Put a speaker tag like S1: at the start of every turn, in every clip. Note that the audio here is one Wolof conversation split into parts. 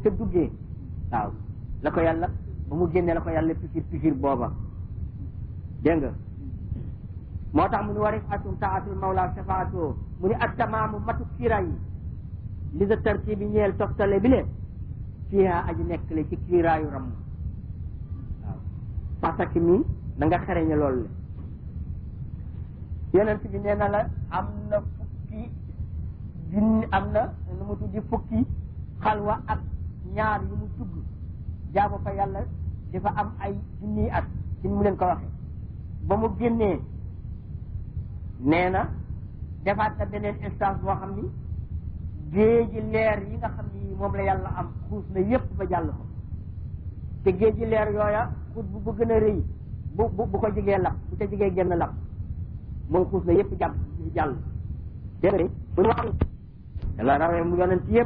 S1: te duggee waaw la ko yàlla ba mu génnee la ko yàlla pikir pikir booba dégg nga moo tax mu ni warif atum taatul mawla shafaatoo mu ni ak tamaamu matu kiiraay yi li sa tarti bi ñeel toftale bi leen fiiha aji nekk le ci kiiraayu ram waaw parce que mi na nga xereñe loolu le yonent bi nee na la am na fukki junni am na nu mu tuddi fukki xalwa ak ñaar yu mu dugg jaamu fa yàlla dafa am ay junniy at ci mu leen ko waxee ba mu génnee nee na defaat na beneen instance boo xam ni géeji leer yi nga xam ni moom la yàlla am xuus na yépp ba jàll ko te géeji leer yooya xut bu bu gën a rëy bu bu bu ko jigee lap bu ca jigee génn lap moom xuus na yépp jàpp jàll dégg nga bu ñu wax yàlla rawee mu yonent yépp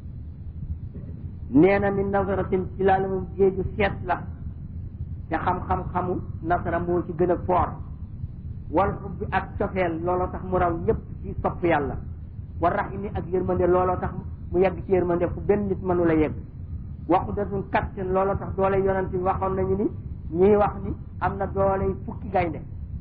S1: nee na min nasaratin ci laa la moom géeju seet la te xam-xam-xamu nasara moo ci gën a foor wal xubbi ak cofeel looloo tax mu raw ñëpp ci sopp yàlla war rahimi ak yërmande looloo tax mu yegg ci yërmande fu benn nit mënu la yegg waxu datun kattan looloo tax doole yonent bi waxoon nañu ni ñii wax ni am na doole fukki gaynde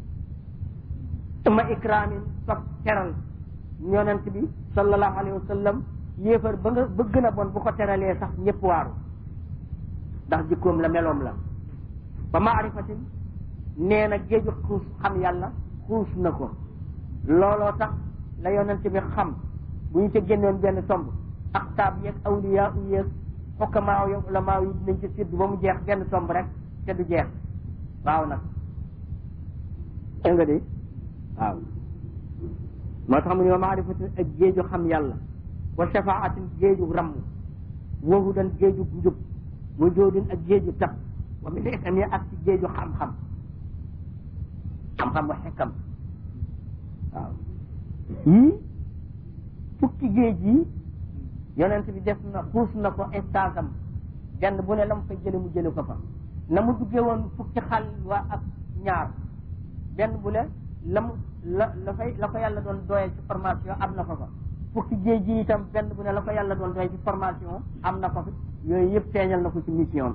S1: ma ikramin sopp teral yonent bi sallallahu alayhi wa sallam yéefar ba nga ba gën a bon bu ko teralee sax ñëpp waaru ndax jikkoom la meloom la ba maarifatin nee na géeju xuus xam yàlla xuus na ko looloo tax la yonent bi xam bu ñu ca génnoon benn tomb aktaab yeeg awliya u yeeg xokkamaaw yeeg ulamaaw yi dinañ ci séddu ba mu jeex benn tomb rek te du jeex waaw nag dégg nga de waaw moo tax mu ne wa maarifatin ak géeju xam yàlla wa shafaatin géeju ramm wa hudan géeju njub wa joodin ak géeju tab wa min ikam ak ci géeju xam-xam xam-xam wa xekkam waaw yii fukki géej yi yonent bi def na xuus na ko stage am benn bu ne la mu fay jële mu jële ko fa na mu duggee woon fukki xal waa ak ñaar benn bu ne la mu la la fay la ko yàlla doon doyee ci formation am na ko fa fukki géej gi itam benn bu ne la ko yàlla doon doyee ci formation am na ko fi yooyu yëpp feeñal na ko ci mission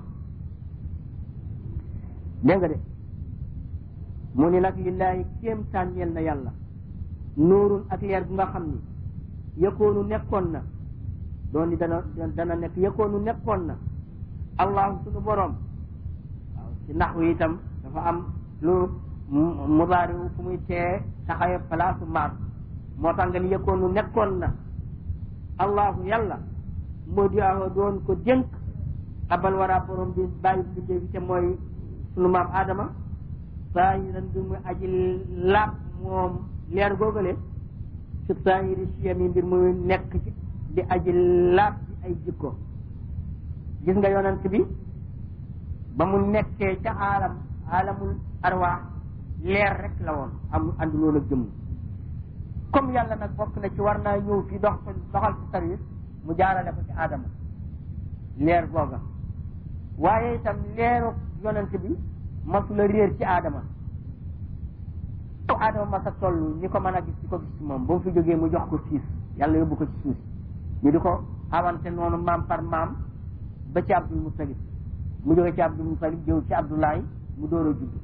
S1: dégg nga de mu ni nag lillahi kéem tànneel na yàlla nuurun ak leer bu nga xam ni yëkkoonu nekkoon na doon ni dana dana nekk yëkkoonu nekkoon na allahu sunu boroom waaw ci naxwu itam dafa am lu mubaari fu muy tee taxawe place maat moo tax nga ni yëkkoonu nekkoon na allahu yàlla moo di aho doon ko dénk abal wara borom bi bàyyi bindee bi te mooy sunu maam Adama saahiran bi muy aji laab moom leer googale su saahiri siyami mbir muy nekk ci di aji laab ci ay jikko gis nga yonent bi ba mu nekkee ca aalam aalamul arwaax leer rek la woon am anduloon ak jëmm comme yàlla nag bokk na ci war naa ñëw fi dox doxal ci service mu jaarale ko ci Adama leer googa waaye itam leeru yonent bi masula réer ci Adama fu Adama masa toll ñi ko mën a gis di ko gis ci moom ba mu fi jógee mu jox ko siis yàlla yóbbu ko ci suuf ñu di ko awante noonu maam par maam ba ci Abdul Mutalib mu jóge ci Abdul Mutalib jëw ci Abdoulaye mu door a judd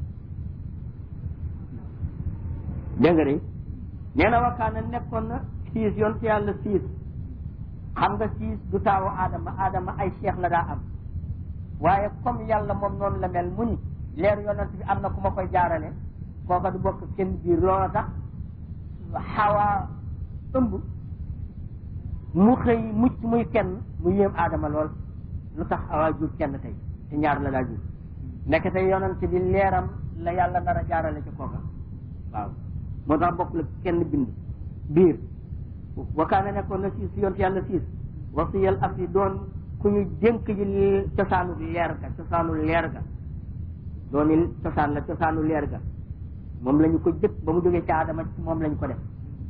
S1: dégg nga de nee na wakkaana nekkoon na siis yoon ci yàlla siis xam nga siis du taawu Adama Adama ay cheikh la daa am waaye comme yàlla moom noonu la mel mu ni leer yonent bi am na ku ma koy jaarale kooka du bokk kenn biir loola tax xawaa ëmb mu xëy mucc muy kenn mu yéem Adama lool lu tax xawaa jur kenn tey te ñaar la daa jur nekk tey yonent bi leeram la yàlla nar a jaarale ci kooka waaw moo tax bokk la kenn bind biir wakaana nekkoon na siis yonent yàlla siis wasiyal af yi doon ku ñu dénk ji cosaanu leer ga cosaanu leer ga dooni cosaan la cosaanu leer ga moom la ñu ko jëkk ba mu jógee ci Adama ci moom la ñu ko def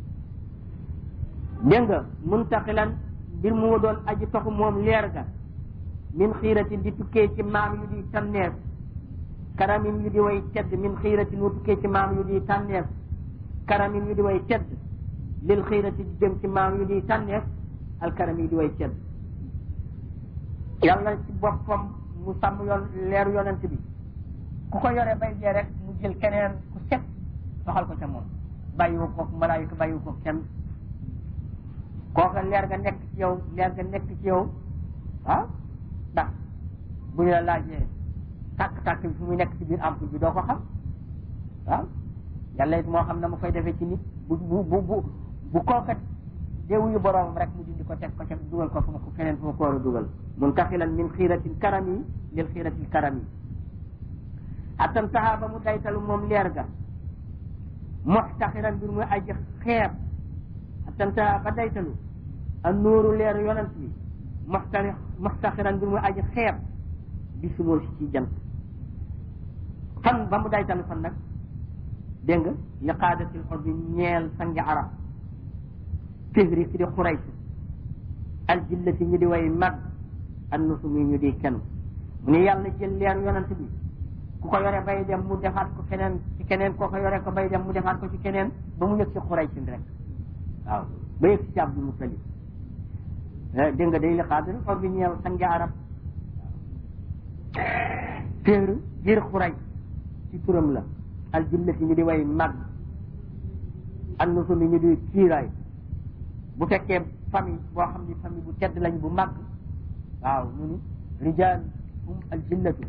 S1: dégg nga muntaqilan mbir mu doon aji toxu moom leer ga min xiiratin di tukkee ci maam yu di tànneef karamin yu di way tedd min xiiratin wu tukkee ci maam yu di tànneef karamin yu di way tedd lil xiirati di jëm ci maam yu di tànneef al karam yi di way tedd yàlla ci boppam mu sàmm yoon leeru yonent bi ku ko yore bay dee rek mu jël keneen ku set doxal ko ca moom bàyyiwu ko malaayika bàyyiwu ko kenn kooka leer ga nekk ci yow leer ga nekk ci yow ah ndax bu ñu la laajee tàkk-tàkk bi fu muy nekk ci biir ampoule bi doo ko xam waaw yàlla it moo xam na mu koy defee ci nit bu bu bu bu bu kooka déewuyu boroomam rek mu dindi ko teg ko ca dugal ko fu mu ko keneen fu mu ko war a dugal muntaxilan min xiiratil karami lil xiiratil karami attan taxaa ba mu daytalu moom leer ga muxtaxiran mbir muy aji xeeb attan taxaa ba daytalu a nóoru leeru yonent bi muxtari muxtaxiran mbir muy aji xeeb bi sumoo si ci jant fan ba mu daytalu fan nag dégg nga li qaadatil xor bi ñeel sangi arab fihri ki di xurayt aljillati ñu di way mag an nusumi ñu di kenn mu ne yàlla jël leeru yonent bi ku ko yore bay dem mu defaat ko keneen ci keneen koo ko yore ko bay dem mu defaat ko ci keneen ba mu yëg ci xuraysin rek waaw ba yëg ci abdul mutalib dégg nga day li qaadatil xor bi ñeel sangi arab fihri biir xuray ci turam la aljillati ñu di way mag an nusumi ñu di kiiraay bu fekkee famille boo xam ni famille bu tedd lañ bu mag waaw ñu ni rijal hum aljillatu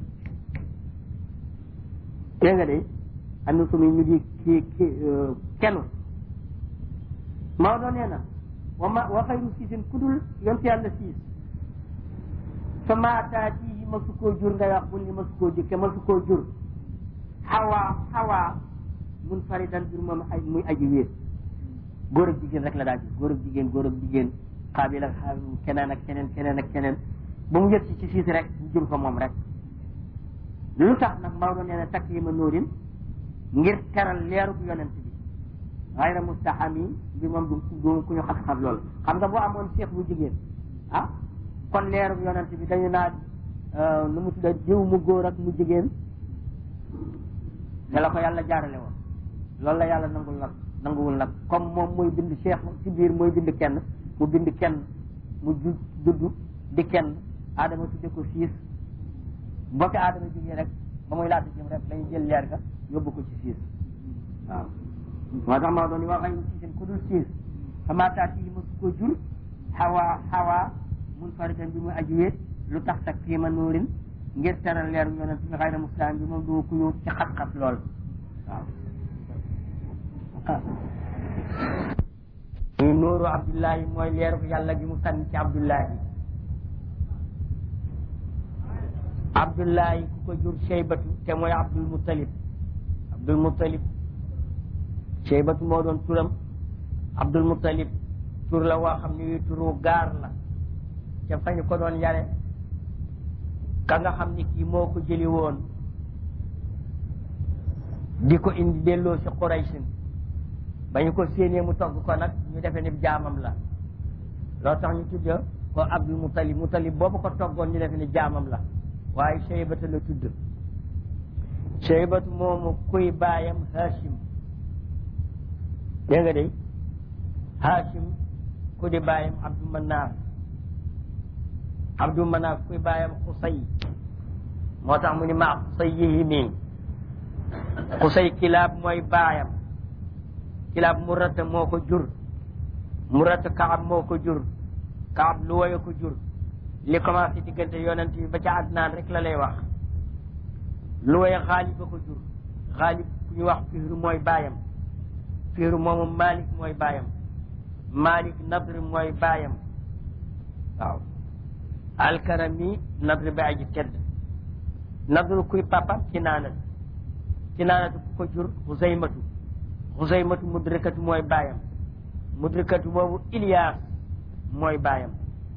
S1: dégg nga de an nusumi ñu di ki ki kenu Maodo nee na wa ma wa xayru siisin kudul yonte yàlla siis fa maataatihi ma su koo jur ngay wax bul ni ma su koo jëkke ma su koo jur xawaa xawaa mun faridan jur moom ay muy aji wéet góor ak jigéen rek la daa jur góor ak jigéen góor ak jigéen xaabil ak xaabil keneen ak keneen keneen ak keneen ba mu yëg ci ci siis rek ñu jur ko moom rek lu tax nag Maodo nee na taklima nóorin ngir teral leerub yonent bi xayra mustahami bi moom du du ku ñu xat-xat loolu xam nga boo amoon seex bu jigéen ah kon leerub yonent bi dañu naa nu mu tudda jiw mu góor ak mu jigéen ne la ko yàlla jaarale woon loolu la yàlla nangul nag nanguwul nag comme moom mooy bind cheikh ci biir mooy bind kenn mu bind kenn mu ju dudd di kenn aadama tudde ko siis boo fi aadama jógee rek ba muy laata jëm rek lañu jël leer ga yóbbu ko ci siis waaw moo tax maa doon wax ay siisin ku dul siis xamaataa ci ma su ko jur xawaa xawaa mun faridan bi muy aji wéet lu tax tak kiima nuurin ngir teral leeru yonent bi xayra mustaan bi moom du ku ñu ci xat-xat lool waaw muy nuuru abdullahi mooy leeru yàlla gi mu sànni ci abdullahi abdullahi ku ko jur cheybatu te mooy abdul muttalib abdul muttalib cheybatu moo doon turam abdul muttalib tur la woo xam ne wi turu gaar la ca fañu ko doon yare ka nga xam ni kii moo ko jëli woon di ko indi delloo si Quraysin ba ñu ko séenee mu togg ko nag ñu defee ni jaamam la loo tax ñu tudde ko Abdul Mutalib Mutalib boobu ko toggoon ñu defee ni jaamam la waaye Cheybata la tudd Cheybatu moomu kuy baayam Hashim dégg nga de Hashim ku di baayam Abdul Manaaf Abdul Manaaf kuy baayam Xusay moo tax mu ni maa Xusay yihi mii Xusay kilaab mooy baayam kilaab murata moo ko jur murata kaab moo ko jur kaab lu woye ko jur li commencé diggante yonent bi ba ca adnaan rek la lay wax lu woye xaalib ba ko jur xaalib ku ñu wax fihru mooy baayam fihru moomu malik mooy baayam malik nadr mooy baayam waaw alkarami nadr ba aji tedd nadr kuy papam ci naanat ci naanatu ku ko jur xusaymatu xusaymatu mudrikatu mooy baayam mudrikatu boobu Ilias mooy baayam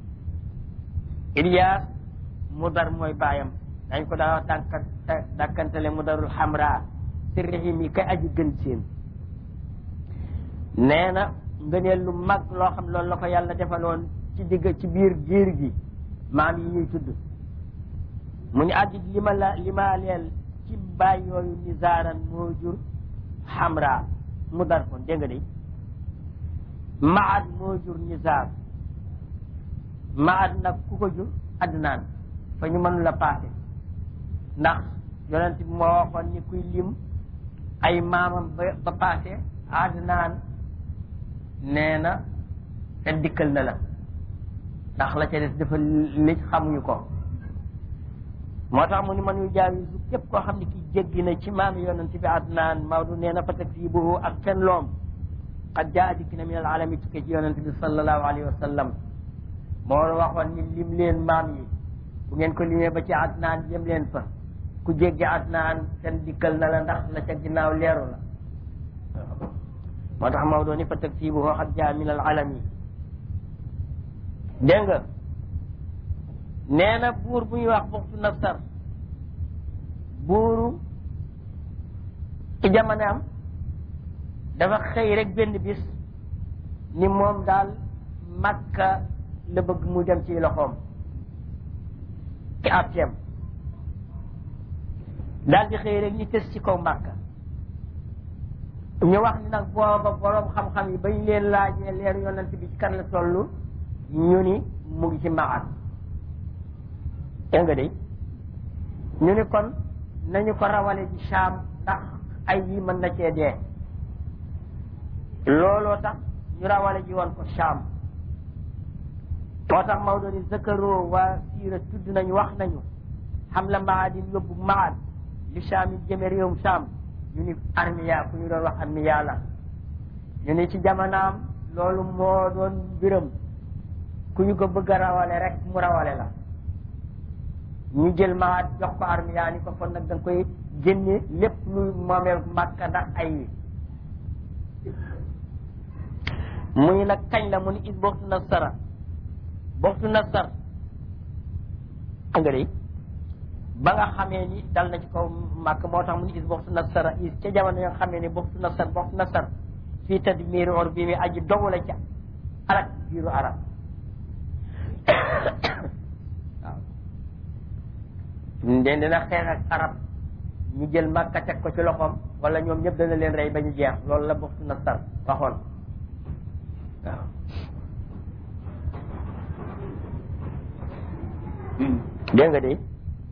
S1: Ilias mudar mooy baayam dañ ko daa wax dànkan dàkkantale mudarul xamra sirrihim yi kay aji gën seen nee na ngëneel lu mag loo xam loolu la ko yàlla defaloon ci digg ci biir giir gi maam yi ñuy tudd mu ñu àddi li ma la li ma leel ci baay yooyu nisaaran moo jur xamra mu dar kon dégg nga de maad moo jur nisaar maad nag ku ko jur adnaan
S2: fa ñu mënu la paase ndax yonent bi moo waxoon ni kuy lim ay maamam ba ba paase Adnaan nee na te dikkal na la ndax la ca des dafa li xamuñu ko moo tax mu ni man yu jaawisu képp koo xam ne ki jéggi na ci maami yonent bi Adnaan Maodo nee na fa takzibuhu ak fen loom qad jaa dikk na min al alami tukkee ci yonent bi sallallahu alayhi wa sallam moo waxoon ni lim leen maam yi bu ngeen ko limee ba ci Adnaan jëm leen fa ku jéggi Adnaan fen dikkal na la ndax la ca ginnaaw leeru la moo tax Maodo ni fa takzibuhu qad jaa min al alami dégg nga nee na buur bu ñuy wax buxtu nasar buuru ci jamonaam dafa xëy rek benn bis ni moom daal makka la bëgg mu dem ci loxoom ci atteem daal di xëy rek ñu tës ci kaw makka ñu wax ni nag booba boroom xam-xam yi bañ leen laajee leer yonent bi ci kan la toll ñu ni mu ngi ci maxat dégg nga de ñu ni kon nañu ko rawale ci Shaam ndax ay yi mën na cee dee looloo tax ñu rawale ji woon ko Shaam moo tax Maodo ni zakaroo waa siira tudd nañu wax nañu xam la maadin yóbbu maad li Shaam yi jëme réewum Shaam ñu ni armiya ku ñu doon wax armiya la ñu ni ci jamonaam loolu moo doon mbiram ku ñu ko bëgg a rawale rek mu rawale la ñu jël maat jox ko armiya ni ko kon nag da nga koy génne lépp luy moomeel màkka ndax ay wi muy nag kañ la mu ni is boxtu nasara boxtu nasar nga de ba nga xamee ni dal na ci kaw màkk moo tax mu ni is boxtu nasara is ca jamono yoo xamee ni boxtu nasar boxtu nasar fii tadmiri or bi mi aji dogu la ca alak biiru arab waaw den dina xeex ak arab ñu jël màkka teg ko ci loxoom wala ñoom ñëpp dana leen rey ba ñu jeex loolu la bokk na sar waxoon waaw dégg nga de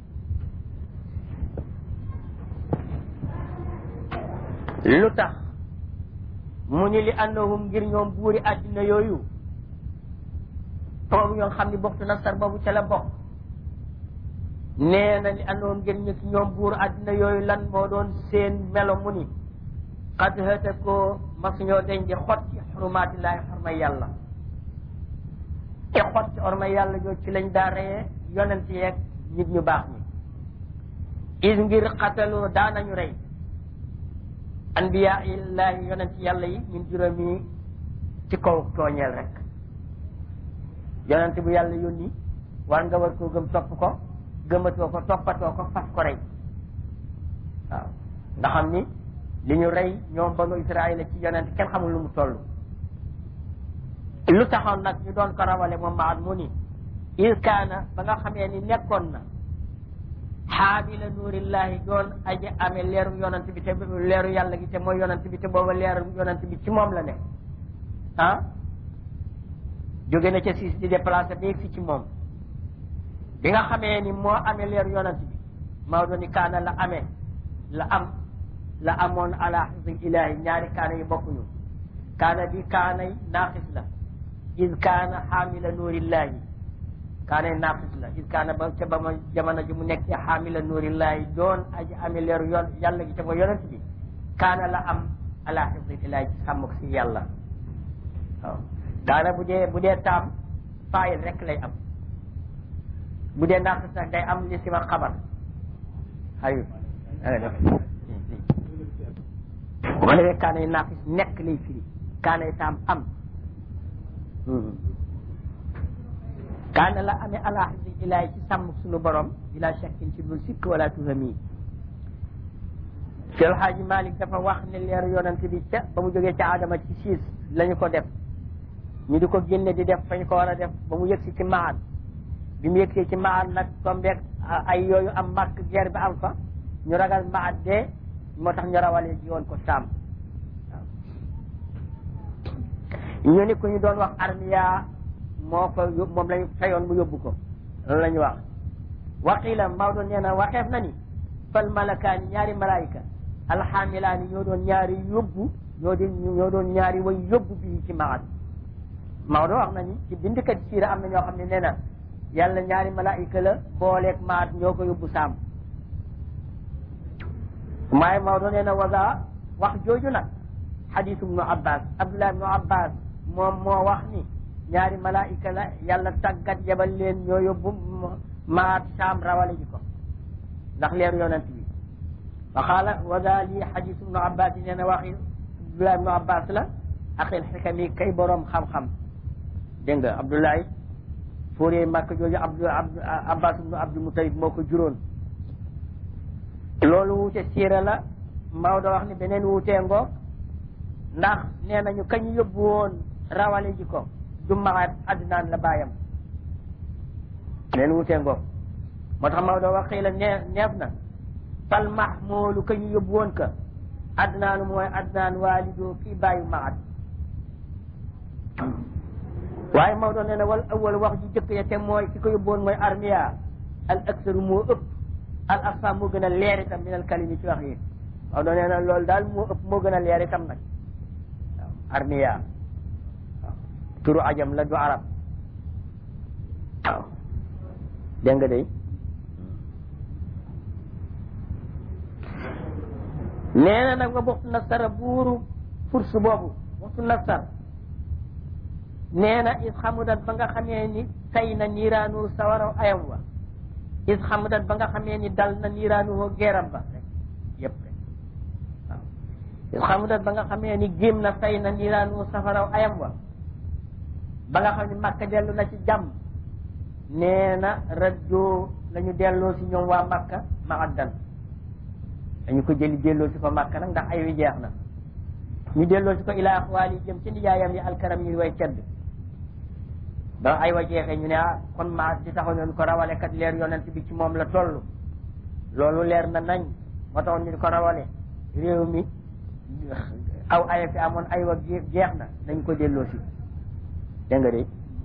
S2: lu tax mu ni li annahum ngir ñoom buuri àddina yooyu boobu ñoo xam ni bokk na sar boobu ca la bokk nee na li andoon ngir ñu ñoom buur àddina yooyu lan moo doon seen melo mu ni xad hëta ko mas ñoo deñ di xot ci xurumaatillaahi xormay yàlla te xot ci xormay yàlla joo ci lañ daa reyee yonent yeeg nit ñu baax ñi is ngir xataloo daanañu rey anbiya illaahi yonent yàlla yi min juróomi ci kaw tooñeel rek yonent bu yàlla yónni war nga war koo gëm topp ko gëmatoo ko toppatoo ko fas ko rey waaw nga xam ni li ñu rey ñoom banu Israël ci yonent kenn xamul lu mu toll lu taxoon nag ñu doon ko rawale moom maat mu ni il kaana ba nga xamee ni nekkoon na xaabila nuurillahi doon aji amee leeru yonent bi te leeru yàlla gi te mooy yonent bi te booba leeru yonent bi ci moom la ne ah jóge na ca siis di déplacé ba fi ci moom bi nga xamee ni moo amee leeru yonent bi Maodo ni kaana la amee la am la amoon ala xifdil ilahi ñaari kaana yi bokkuñu kaana bi kaanay naaqis la is kaana xaamila nuurillahi kaanay naaqis la is kaana ba ca ba ma jamono ji mu nekk ci xaamila nuurillahi doon aji amee leeru yoon yàlla gi te mooy yonent bi kaana la am ala xifdil ilahi ci sàmm si yàlla waaw kaana bu dee bu dee taam faayil rek lay am bu dee naaqis nag day am li si ma xabar ayib bu ko defee kaanay naaqis nekk lay firi kaanay taam am kaana la amee ala xifdi ilaay ci sàmm suñu borom bila shakkin ci dul sikk wala tuhami Seex Xaaji Malik dafa wax ne leeru yonent bi ca ba mu jógee ca Adama ci siis lañu ko def ñu di ko génne di def fañ ko war a def ba mu yëgsi ci maat bi mu yëgsee ci maat nag tombeeg ay yooyu am màkk guerre bi am fa ñu ragal maat dee moo tax ñu rawalee ji woon ko saam ñu ni ku ñu doon wax armiya moo ko moom lañu fayoon mu yóbbu ko loolu la ñu wax waqila Maodo nee na waxeef na ni fal malakaani ñaari malaayika alxaamilaani ñoo doon ñaari yóbbu ñoo di ñoo doon ñaari way yóbbu bii ci maat Maodo wax na ni ci bindkat siira am na ñoo xam ne nee na yàlla ñaari malaayika la booleeg maat ñoo ko yóbbu saam maaye Maodo nee na wasa wax jooju nag xadisu ibnu abbas abdullah ibnu abbas moom moo wax ni ñaari malaayika la yàlla tàggat yebal leen ñoo yóbbu maat saam rawale ji ko ndax leeru yonent bi wa qaala wasa lii xadisu ibnu abbas yi nee na waxi abdullah ibnu abbas la axil xikami kay boroom xam-xam dégg nga abdoulaye fóoree màkk jooju abdu abbas ibnu abdul mutalib moo ko juróon loolu wuute siira la Maodo wax ni beneen wuutee ngoog ndax nee nañu kañ yóbbu woon rawale ji ko du maat adnaan la bàyyam beneen wuutee ngoog moo tax Maodo wax xëy la nee neef na fal mahmoolu kañu yóbbu woon ka adnaanu mooy adnaan waalido kii bàyyu maat waaye Maodo nee na wal awal wax ji jëkk ya te mooy ki ko yóbbu woon mooy armiya al aksaru moo ëpp al asfa moo gën a leer itam min al kalimi ci wax yi waaw doo nee na loolu daal moo ëpp moo gën a leer itam nag waaw armiya waaw turu ajam la du arab waaw dégg nga day nee na nag nga waxtu nasara buuru furs boobu waxtu nasar nee na is xamudat ba nga xamee ni tay na niiraanu sawaraw ayam wa is xamudat ba nga xamee ni dal na niiraanu woo geeram ba rek yëpp rek waaw is xamudat ba nga xamee ni géem na tay na niiraanu safaraw ayam wa ba nga xam ni màkka dellu na ci jàmm nee na rajo la ñu delloo si ñoom waa màkka ma addan dañu ko jëli delloo si ko màkka nag ndax ay wi jeex na ñu delloo si ko ilaa axwaal yi jëm ci nijaayam yi alkaram yi way tedd ba ay wa jeexee ñu ne ah kon maa di taxaw ñu ko rawale kat leer yonent bi ci moom la toll loolu leer na nañ moo taxoon ñu ko rawale réew mi aw aya fi amoon ay wa jeex na dañ ko delloo si dégg nga de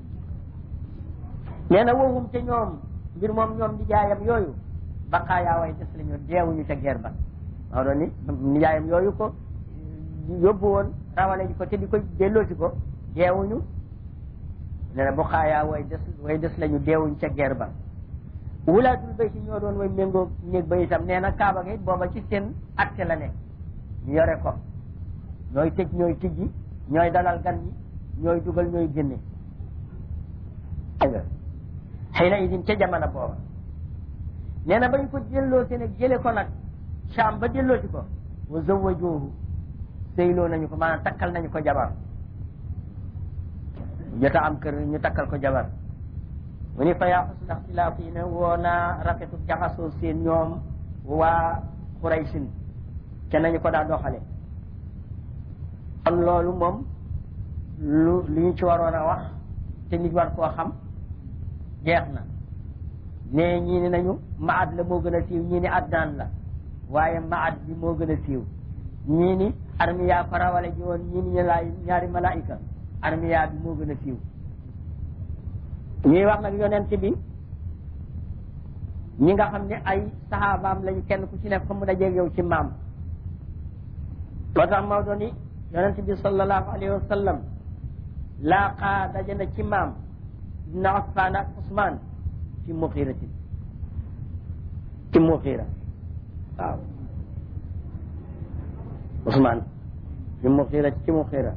S2: nee na wowum te ñoom mbir moom ñoom nijaayam yooyu baqaayaa way des lañu deewuñu ca guerre ba maa doon ni nijaayam yooyu ko yóbbu woon rawale ji ko te di ko delloo si ko deewuñu nee na baqaayaa way des way des lañu deewuñu ca guerre ba wulaatul bay si ñoo doon way méngoo néeg ba itam nee na kaaba gi booba ci seen acte la nekk ñu yore ko ñooy tëj ñooy tijji ñooy dalal gan ñi ñooy dugal ñooy génne dégg nga xëy na idin ca jamono booba nee na bañ ko delloo si nag jële ko nag Saam ba delloo si ko wa zawwajuhu sëyloo nañu ko maanaam takkal nañu ko jabar jota am kër ñu takkal ko jabar mu ni fa yaa xusna ixtilaaf yi ne woo naa rafetu jaxasoo seen ñoom waa Quraysin ca nañu ko daa doxale kon loolu moom lu li ñu ci waroon a wax te nit war koo xam jeex na ne ñii ni nañu maad la moo gën a siiw ñii ni adnaan la waaye maad bi moo gën a siiw ñii ni armiya ko rawale ji woon ñii ni laay ñaari malaayika armiya bi moo gën a siiw ñuy wax nag yonent bi ñi nga xam ne ay saxaabaam lañu kenn ku ci nekk fa mu dajeeg yow ci maam moo tax Maodo ni yonent bi sallallahu alayhi wa sallam laaqaa daje na ci maam ibn Affan ak Usmaan ci muxiratin ci muxira waaw Usmaan ci muxira ci muxira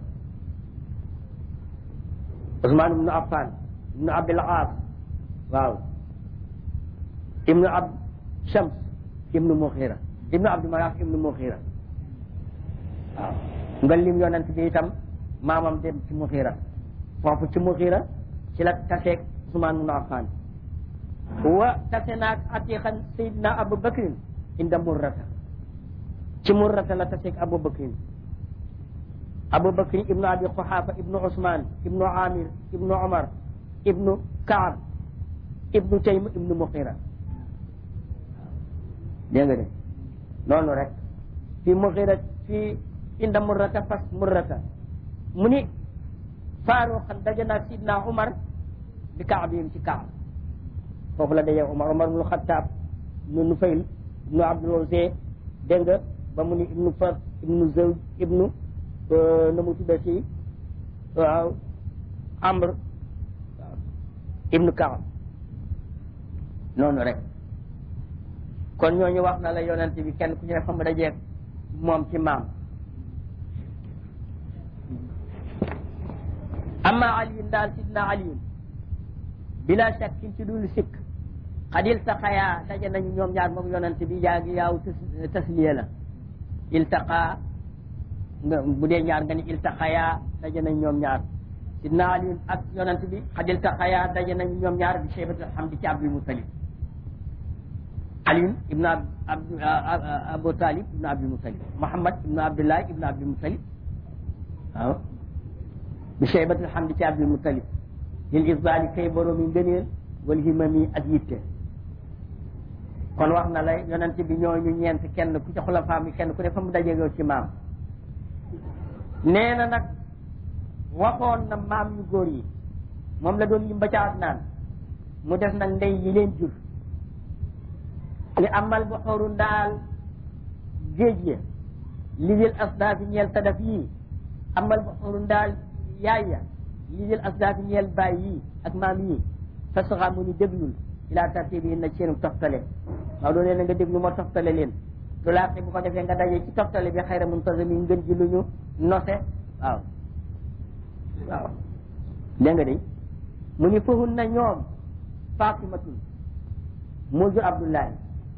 S2: Usmaan ibnu Affan ibnu Abil Aas waaw ibnu Ab Shams ibnu muxira ibnu Abdu Manaf ibnu muxira waaw nga lim yonent bi itam maamam dem ci muxira foofu ci muxira ci la taseeg Usmaan ibnu Affan wa tase naag atiqan sayidna Abu Bakrin inda murrata ci murrata la taseeg Abu Bakrin Abu Bakrin ibnu Abi Quhafa ibnu Usmaan ibnu Amir ibnu Omar ibnu Kaab ibnu Taym ibnu Muxira dégg nga de noonu rek fi Muxira fi inda murrata fas murrata mu ni faaruqan daje naag sidna Umar bi kaab yi ci kaab foofu la dajee Omar Omar ibnu Xattaab ibnu Nufayl ibnu Abdul Uzza dégg nga ba mu ni ibnu Far ibnu Zawj ibnu na mu tudda ci waaw Amr waaw ibnu Kaab noonu rek kon ñooñu wax na la yonent bi kenn ku ci ne fa mu dajeeg moom ci maam amma aliyun daal sidna aliyun bila shakkin ci dul sikk xadil taxayaa daje nañu ñoom ñaar moom yonent bi yaa ngi yaaw tasliya la iltaqa nga bu dee ñaar nga ni iltaxayaa daje nañ ñoom ñaar sidna aliyun ak yonent bi xadil taxayaa daje nañu ñoom ñaar bi cheybatul hamdi ci abdul mutalib aliyun ibnu ab abu talib ibnu abdul mutalib muhammad ibnu abdullah ibnu abdul mutalib waaw bi cheybatul hamdi ci abdul mutalib lil isbali kay boroomi ngëneel wal himami ak yitte kon wax na la yonent bi ñooñu ñeent kenn ku ci xulafaam yi kenn ku ne fa mu dajeegoo ci maam nee na nag waxoon na maam yu góor yi moom la doon lim ba ca Adnaan mu def nag ndey yi leen jur li amal bu xooru ndaal géej ya li lil asdaafi ñeel sadaf yii amal bu xooru ndaal yaay ya li lil asdaafi ñeel baay yii ak maam yii fa saxa mu ni déglul ilaa tartibi na seenu toftale waaw loolu na nga déglu ma toftale leen lu laate bu ko defee nga daje ci toftale bi xayra muntazami ngën ji lu ñu nose waaw waaw dégg nga de mu ni fahun na ñoom fatimatun moo jur abdullahi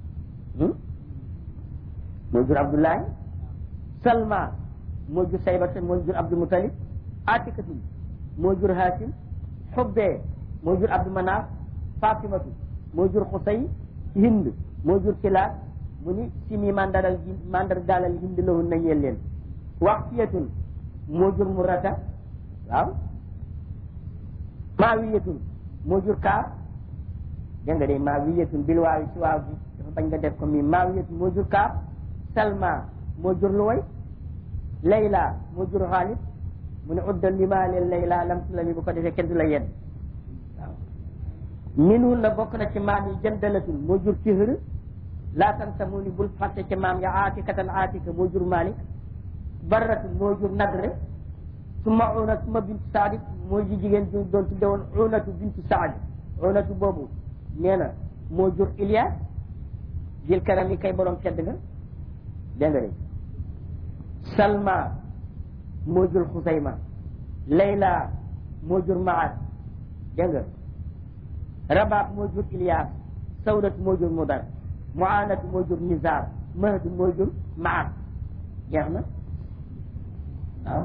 S2: moo jur abdullahi salma moo jur saybata moo jur abdul mutalib atikatun moo jur hasim xubbee moo jur abdou manaaf fatimatu moo jur xusay hind moo jur kilaat mu ni simi mandaral mandar dalal hind lahun na ñeel leen waxtiyatun moo jur murata waaw maawiyatun moo jur kaar dégg nga de maawiyatun bil waawi ci waaw bi dafa bañ nga def ko mi maawiyatun moo jur kaar salma moo jur luway layla moo jur xaalid mu ne uddal li maa leen layla lam tu la mi bu ko defee kenn du la yedd waaw minun na bokk na ci maam yi jëndalatul moo jur fihr laa tansa mu ni bul fàtte ci maam ya aatikatan aatika moo jur malik barratul moo jur nadre suma una suma bintu saadi moo ji jigéen ju doon tudde woon unatu bintu saadi unatu boobu nee na moo jur Ilias jil karam yi kay borom tedd nga dégg nga de Salma moo jur Xusayma Layla moo jur Maat dégg nga Rabaab moo jur Ilias Sawdat moo jur Mudar Muanat moo jur Nizar Mahd moo jur Maat jeex na waaw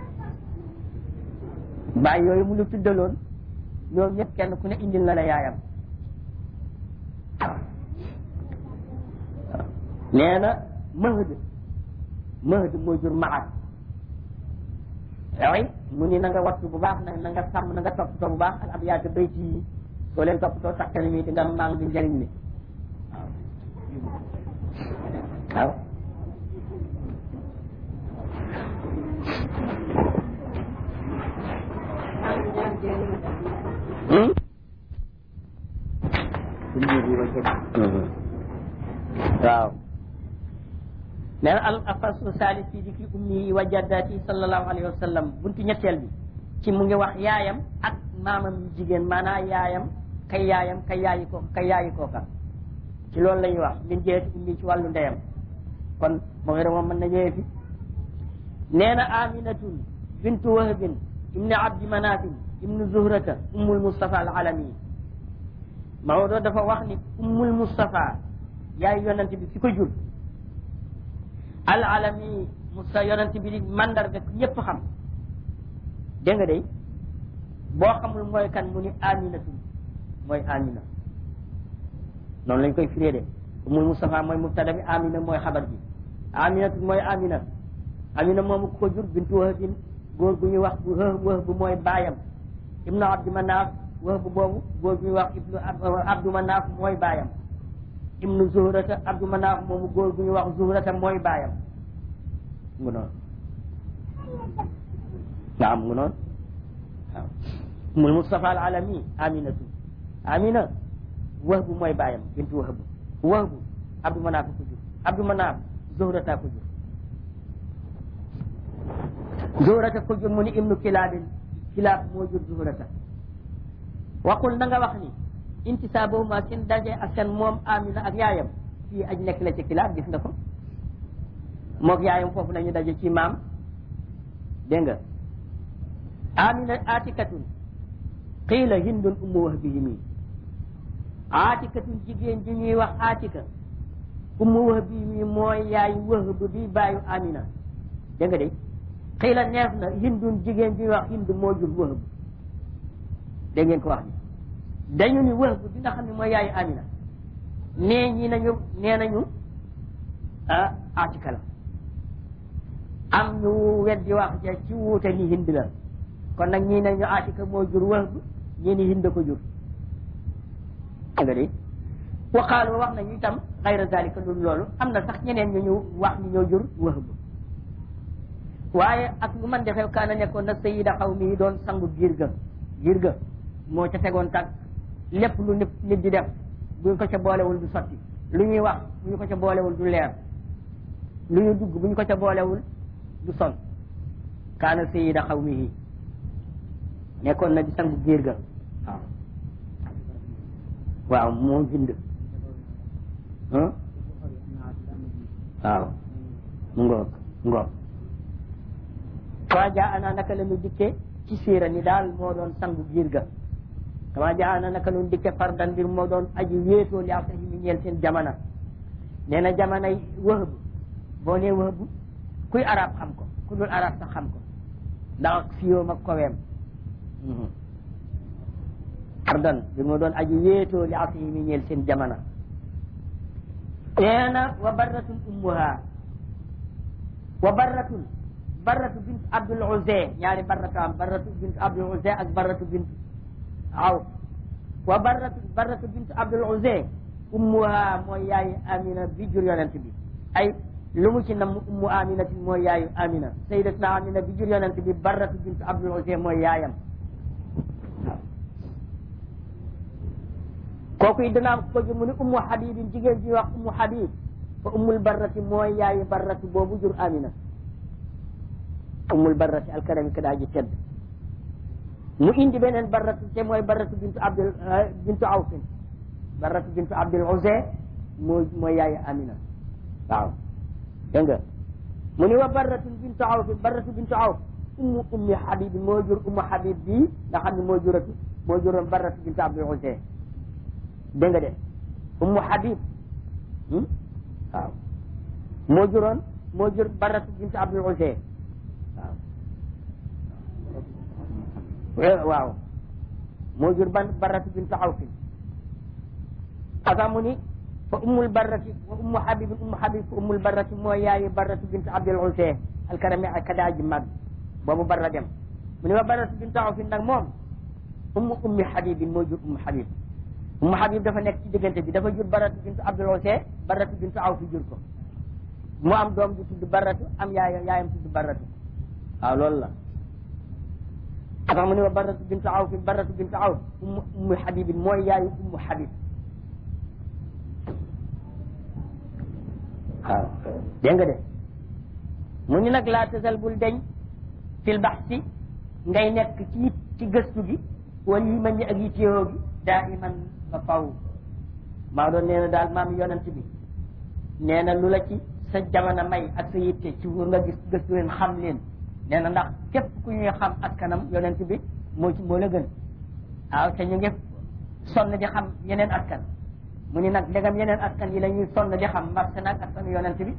S2: bàyyi yooyu mu lu tuddaloon ñoom ñëpp kenn ku ne indil na la yaayam nee na mahd mahd moo jur maat yooyu mu ni na nga wattu bu baax na na nga sàmm na nga toppatoo bu baax ak ab yaata bayti yi soo leen toppatoo takkale mi di nga mang di njëriñ li waaw waaw waaw nee na al afasu salis fi dikri ummi wa jaddati sallallahu alayhi wa sallam buntu ñetteel bi ci mu ngi wax yaayam ak maamam yu jigéen maanaam yaayam kay yaayam kay yaayi ko kay yaayi kooka ci loolu la ñuy wax min jeeti ummi ci wàllu ndeyam kon moo yore moom mën na ñëwee fi nee na aminatun bintu wahbin ibni abdi manafin ibnu zuhrata ummul mustafa al alami Maodo dafa wax ni ummul mustafa yaay yonent bi fi ko jur al alami musta yonent bi di mandarga ñëpp xam dégg nga de boo xamul mooy kan mu ni aminatu mooy amina noonu lañ koy firee de ummul mustafa mooy mubtada bi amina mooy xabar bi aminatu mooy amina amina moomu ko jur bintu wahbin góor gu ñuy wax bu wëh bu mooy baayam ibnu abdi manaaf wëh bu boobu góor gu ñuy wax ibnu abdu manaaf mooy baayam ibnu zuhrata abdu manaaf moomu góor gu ñuy wax zuhrata mooy baayam mu noonu naam mu noonu waaw mul mustafa al alami aminatu amina wahbu mooy baayam bintu wahbu wahbu abdu manaaf ko jur abdu manaaf zuhrata ko jur zuhrata ko jur mu ni ibnu kilaabin kilaab moo jur zuhrata waxul na nga wax ni intisaabuhuma seen daje ak seen moom amina ak yaayam fii aj nekk la ci kilaab gis nga ko mook yaayam foofu la ñu daje ci maam dégg nga amina atikatun qiila hindun ummu wahbihimi aatikatun jigéen ji ñuy wax aatika ummu wahbihimi mooy yaay wahb bi baayu amina dégg nga de qiila neef na hindun jigéen ji ñuy wax hind moo jur wahb dégg ngeen ko wax ni dañu ni wahb bi nga xam ne mooy yaayu amina nee ñi nañu nee nañu ah aatika la am ñu weddi wax ja ci wuute ni hind la kon nag ñii nañu aatika moo jur wahb ñii ni hind ko jur nga de wa qaalu wax nañu itam xayra zalika loolu loolu am na sax ñeneen ñu ñu wax ni ñoo jur wahb waaye ak lu man defee kaana nekkoon na sayida xaw mi doon sangu giir ga giir ga moo ca tegoon tànk lépp lu nit nit di def buñ ko ca boolewul du sotti lu ñuy wax bu ñu ko ca boolewul du leer lu ñu dugg bu ñu ko ca boolewul du son kaana sayida xaw mi nekkoon na di sangu giir ga waaw waaw moo bind waaw mu ngoog ngoog kama jaa ana naka la ñu dikke ci siira ni daal moo doon sangu giir ga kama jaa ana naka la ñu dikke fardan mbir moo doon aji wéetoo li ak mi ñeel seen jamana nee na jamanay wëhb boo nee wëhb kuy arab xam ko ku dul arab sax xam ko ndax fiyoom ak koweem fardan mbir moo doon aji wéetoo li ak mi ñeel seen jamana nee na wa barratun ummuha wa barratun barratu bint abdul uzay ñaari barratu am barratu bint abdul uzay ak barratu bint aw wa barratu barratu bint abdul uzay ummuha mooy yaayu amina bi jur yonent bi ay lu mu ci nam ummu aminati mooy yaayu amina sayyidatuna amina bi jur yonent bi barratu bint abdul uzay mooy yaayam kooku it dana am ko ji mu ni ummu habibin jigéen ji wax ummu habib fa ummul barrati mooy yaayu barratu boobu jur amina ummul barrati alkarami ka daa ji tedd mu indi beneen barratu te mooy barratu bintu abdul bintu awfin barratu bintu abdul uzay mooy mooy yaayu amina waaw dégg nga mu ni wa barratu bintu awfin barratu bintu awf ummu ummi habib moo jur ummu habib bii nga xam ne moo juratu moo juroon barratu bintu abdul uzay dégg nga de ummu habib waaw moo juroon moo jur barratu bintu abdul uzay waaw waaw moo jur ban barratu bintu awfin aka mu ni fa ummul barrati wa ummu habib ummu habib fa ummul barrati mooy yaayu barratu bintu abdul uzay alkarami ak kadaaji mag boobu barra dem mu ni wa barratu bintu awfin nag moom ummu ummi habibin moo jur ummu habib ummu habib dafa nekk ci diggante bi dafa jur barratu bintu abdul uzay barratu bintu awfi jur ko mu am doom ju tudd barratu am yaay yaayam tudd barratu waaw loolu la atax mu ni wa barratu bintu awf barratu bintu awf ummu ummu habibin mooy yaayu ummu habib waaw dégg nga de mu ni nag laa tasal bul deñ fil baxsi ngay nekk ci ci gëstu gi wala yi man ñi ak yittewoo gi daa iman ba faw maa doon nee na daal maam yonent bi nee na lu la ci sa jamono may ak sa yitte ci wur nga gis gëstu leen xam leen nee na ndax képp ku ñuy xam askanam yonent bi moo ci moo la gën waaw te ñu ngi sonn di xam yeneen askan mu ni nag ndegam yeneen askan yi la ñuy sonn di xam marché nag askanu yonent bi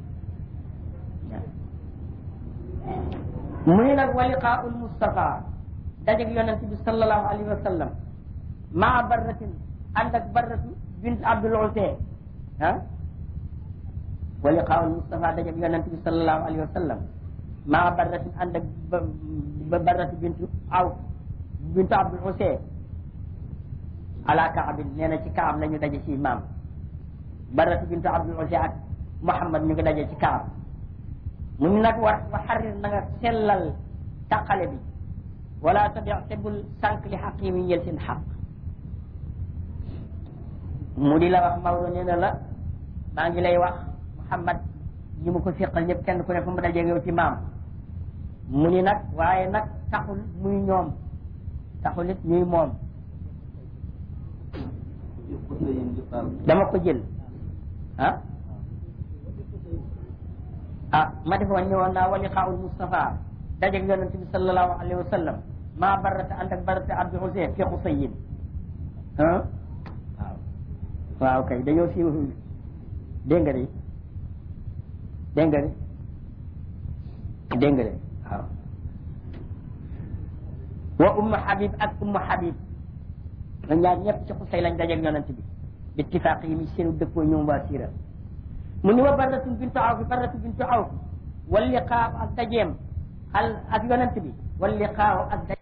S2: mu ni nag wa liqaa'ul Mustafa dajeg yonent bi sallallahu alayhi wa sallam maa barratin ànd ak barratu bint Abdul Uzay ah wa liqaa'ul Mustafa dajeg yonent bi sallallahu alayhi wa sallam maa barratin ànd ak ba barratu bintu aw bintu Abdul Uzay ala kaabin nee na ci kaab la ñu daje ci maam barratu bintu Abdul Uzay ak Muhammad ñu ngi daje ci kaab mu ñu nag war wa xarir na nga sellal taqale bi wala tabi te bul sànq li xaq yi muy yel seen xaq mu di la wax Maodo nee na la maa ngi lay wax Muhammad ñi mu ko seqal ñëpp kenn ku ne fu mu dajeeg yow ci maam mu ni nag waaye nag taxul muy ñoom taxul it ñuy moom dama ko jël ah ah ma defoon ñëwoon naa wa liqaa'ul Mustafa dajeeg yonent bi sallallahu alayhi wa sallam maa barata ànd ak barata abdi Hussein fi Xusayin ah waaw waaw kay dañoo siiw dégg nga de dégg nga de dégg nga de waaw wa ummu Habib ak ummu Habib ñoom ñaar ñëpp ci Xusay lañ dajeeg yonent bi bittifaaq yi mi seenu dëppoo ñoom waa siira mu ni wa barratun bintu awf barratu bintu awf wal liqaaw ak dajeem al ak yonent bi wal liqaaw ak